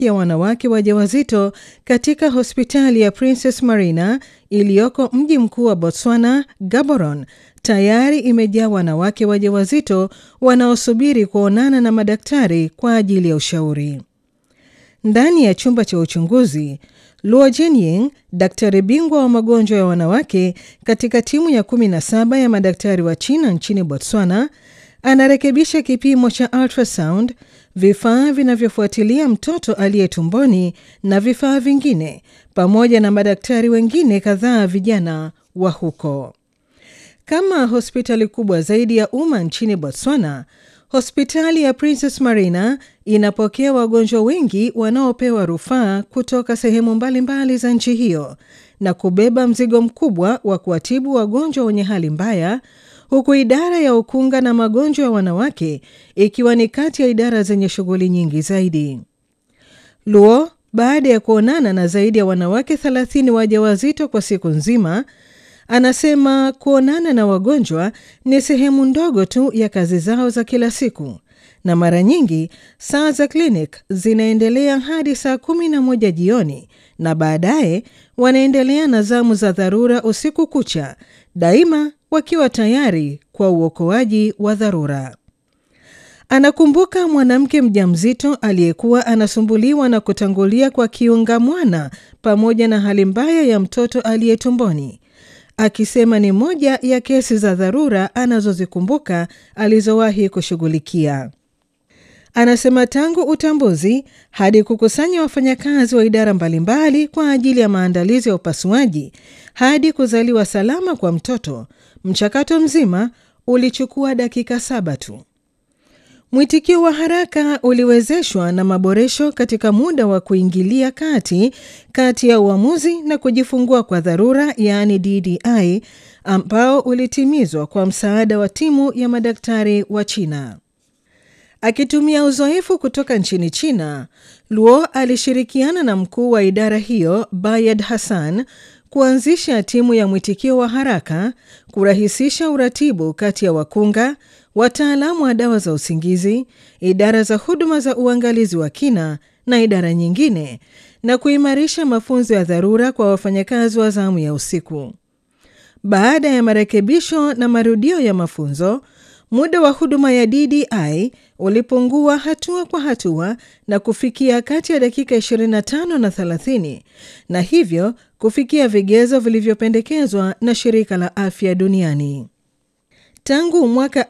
ya wanawake wajawazito katika hospitali ya Princess Marina iliyoko mji mkuu wa Botswana, Gaborone, tayari imejaa wanawake wajawazito wanaosubiri kuonana na madaktari kwa ajili ya ushauri. Ndani ya chumba cha uchunguzi, Luo Jinying, daktari bingwa wa magonjwa ya wanawake katika timu ya 17 ya madaktari wa China nchini Botswana, anarekebisha kipimo cha ultrasound, vifaa vinavyofuatilia mtoto aliye tumboni na vifaa vingine, pamoja na madaktari wengine kadhaa vijana wa huko. Kama hospitali kubwa zaidi ya umma nchini Botswana, hospitali ya Princess Marina inapokea wagonjwa wengi wanaopewa rufaa kutoka sehemu mbalimbali za nchi hiyo na kubeba mzigo mkubwa wa kuwatibu wagonjwa wenye hali mbaya, huku idara ya ukunga na magonjwa ya wanawake ikiwa ni kati ya idara zenye shughuli nyingi zaidi. Luo, baada ya kuonana na zaidi ya wanawake 30 wajawazito kwa siku nzima, anasema kuonana na wagonjwa ni sehemu ndogo tu ya kazi zao za kila siku, na mara nyingi saa za klinik zinaendelea hadi saa kumi na moja jioni, na baadaye wanaendelea na zamu za dharura usiku kucha, daima wakiwa tayari kwa uokoaji wa dharura. Anakumbuka mwanamke mjamzito aliyekuwa anasumbuliwa na kutangulia kwa kiunga mwana pamoja na hali mbaya ya mtoto aliye tumboni akisema ni moja ya kesi za dharura anazozikumbuka alizowahi kushughulikia. Anasema tangu utambuzi hadi kukusanya wafanyakazi wa idara mbalimbali kwa ajili ya maandalizi ya upasuaji hadi kuzaliwa salama kwa mtoto, mchakato mzima ulichukua dakika saba tu. Mwitikio wa haraka uliwezeshwa na maboresho katika muda wa kuingilia kati kati ya uamuzi na kujifungua kwa dharura, yaani DDI, ambao ulitimizwa kwa msaada wa timu ya madaktari wa China. Akitumia uzoefu kutoka nchini China, Luo alishirikiana na mkuu wa idara hiyo Bayed Hassan kuanzisha timu ya mwitikio wa haraka, kurahisisha uratibu kati ya wakunga wataalamu wa dawa za usingizi, idara za huduma za uangalizi wa kina na idara nyingine, na kuimarisha mafunzo ya dharura kwa wafanyakazi wa zamu ya usiku. Baada ya marekebisho na marudio ya mafunzo, muda wa huduma ya DDI ulipungua hatua kwa hatua na kufikia kati ya dakika 25 na 30, na hivyo kufikia vigezo vilivyopendekezwa na Shirika la Afya Duniani. Tangu mwaka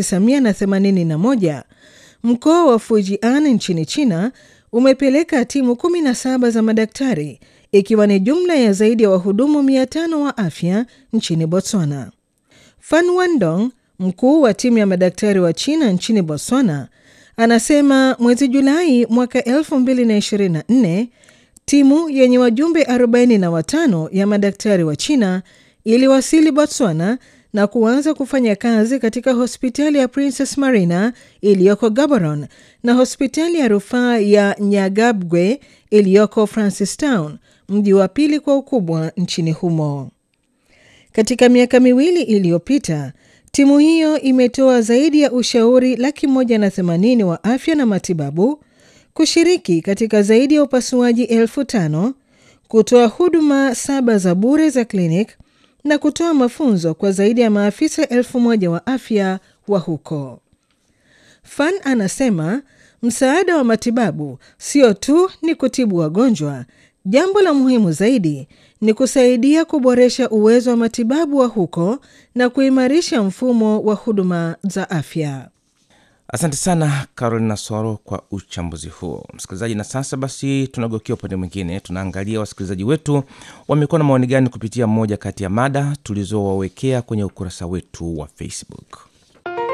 1981 mkoa wa Fujian nchini China umepeleka timu 17 za madaktari ikiwa ni jumla ya zaidi ya wahudumu 500 wa afya nchini Botswana. Fan Wandong, mkuu wa timu ya madaktari wa China nchini Botswana, anasema mwezi Julai mwaka 2024 timu yenye wajumbe 45 ya madaktari wa China iliwasili Botswana na kuanza kufanya kazi katika hospitali ya Princess Marina iliyoko Gaborone na hospitali ya rufaa ya Nyagabgwe iliyoko Francistown, mji wa pili kwa ukubwa nchini humo. Katika miaka miwili iliyopita, timu hiyo imetoa zaidi ya ushauri laki moja na themanini wa afya na matibabu, kushiriki katika zaidi ya upasuaji elfu tano, kutoa huduma saba za bure za klinik na kutoa mafunzo kwa zaidi ya maafisa elfu moja wa afya wa huko. Fan anasema msaada wa matibabu sio tu ni kutibu wagonjwa, jambo la muhimu zaidi ni kusaidia kuboresha uwezo wa matibabu wa huko na kuimarisha mfumo wa huduma za afya. Asante sana Carolina Soro kwa uchambuzi huo, msikilizaji. Na sasa basi, tunagokea upande mwingine, tunaangalia wasikilizaji wetu wamekuwa na maoni gani kupitia moja kati ya mada tulizowawekea kwenye ukurasa wetu wa Facebook.